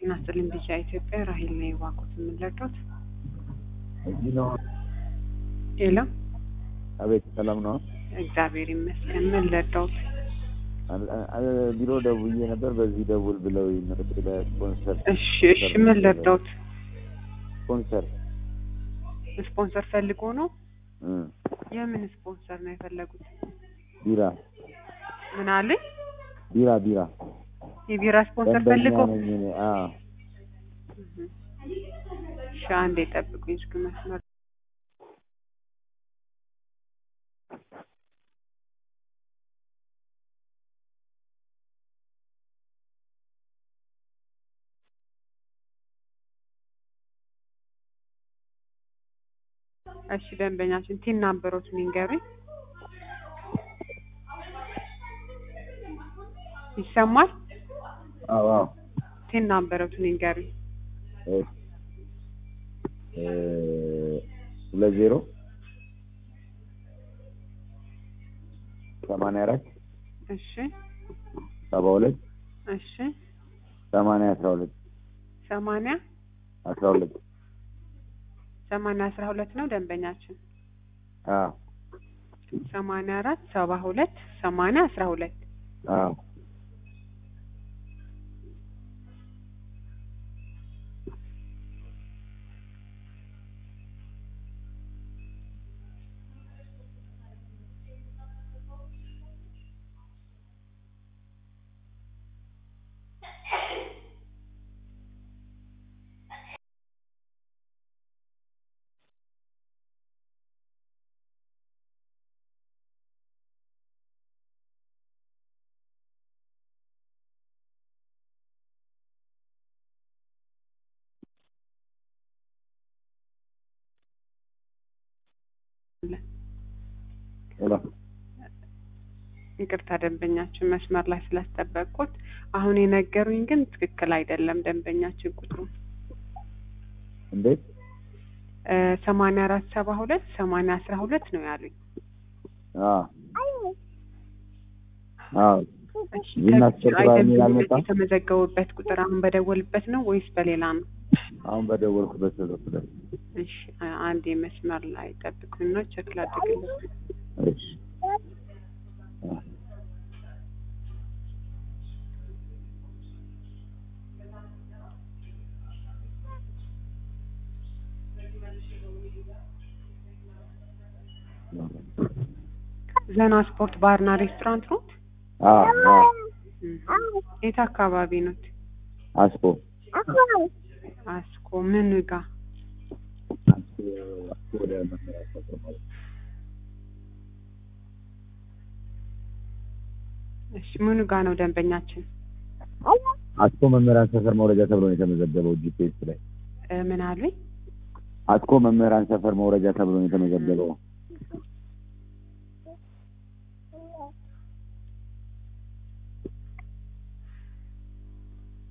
ጤና ይስጥልኝ ቢጫ ኢትዮጵያ ራሄል ነው የዋቁት የምንለዶት እዚህ ነው። ሌላ አቤት ሰላም ነው። እግዚአብሔር ይመስገን ምን ለዶት ቢሮ ደውዬ ነበር። በዚህ ደውል ብለው ስፖንሰር እሺ እሺ ምን ለዶት ስፖንሰር ስፖንሰር ፈልጎ ነው እ የምን ስፖንሰር ነው የፈለጉት ቢራ ምን አለኝ ቢራ ቢራ የቢራ ስፖንሰር ደንበኛ ፈልጎ ነኝ እኔ። አዎ እሺ አንዴ ጠብቁኝ እስኪ መስመር እሺ ደንበኛችን ቲን ናምበሮትን ይንገሩኝ ይሰማል አዎ አዎ ቲን ናምበሮትን ይንገሩኝ እሺ እ ሁለት ዜሮ ሰማንያ አራት እሺ ሰባ ሁለት እሺ ሰማንያ አስራ ሁለት ሰማንያ አስራ ሁለት ሰማንያ አስራ ሁለት ነው ደንበኛችን አዎ ሰማንያ አራት ሰባ ሁለት ሰማንያ አስራ ሁለት አዎ ሄሎ ይቅርታ ደንበኛችን መስመር ላይ ስላስጠበቅኩት አሁን የነገሩኝ ግን ትክክል አይደለም ደንበኛችን ቁጥሩ እንዴት ሰማንያ አራት ሰባ ሁለት ሰማንያ አስራ ሁለት ነው ያሉኝ አዎ አዎ እሺ ዜና ከዚህ አስቸኳይ አይደለም የሚል አልመጣም? የተመዘገቡበት ቁጥር አሁን በደወልበት ነው ወይስ በሌላ ነው አሁን በደወልኩበት ስልክ ላይ እሺ አ- አንዴ መስመር ላይ ጠብቁኝ ነው ቼክ ላድርግልኝ እሺ ዘና ስፖርት ባርና ሬስቶራንት ነው አዎ አዎ የት አካባቢ ኖት አስኮ አስኮ ምን ጋ አስኮ አስኮ ወደ መመሪያ ሰፈር ማለት ነው። እሺ ምኑ ጋ ነው ደንበኛችን አስኮ መምህራን ሰፈር መውረጃ ተብሎ ነው የተመዘገበው ጂፒኤስ ላይ እ ምን አሉኝ አስኮ መምህራን ሰፈር መውረጃ ተብሎ ነው የተመዘገበው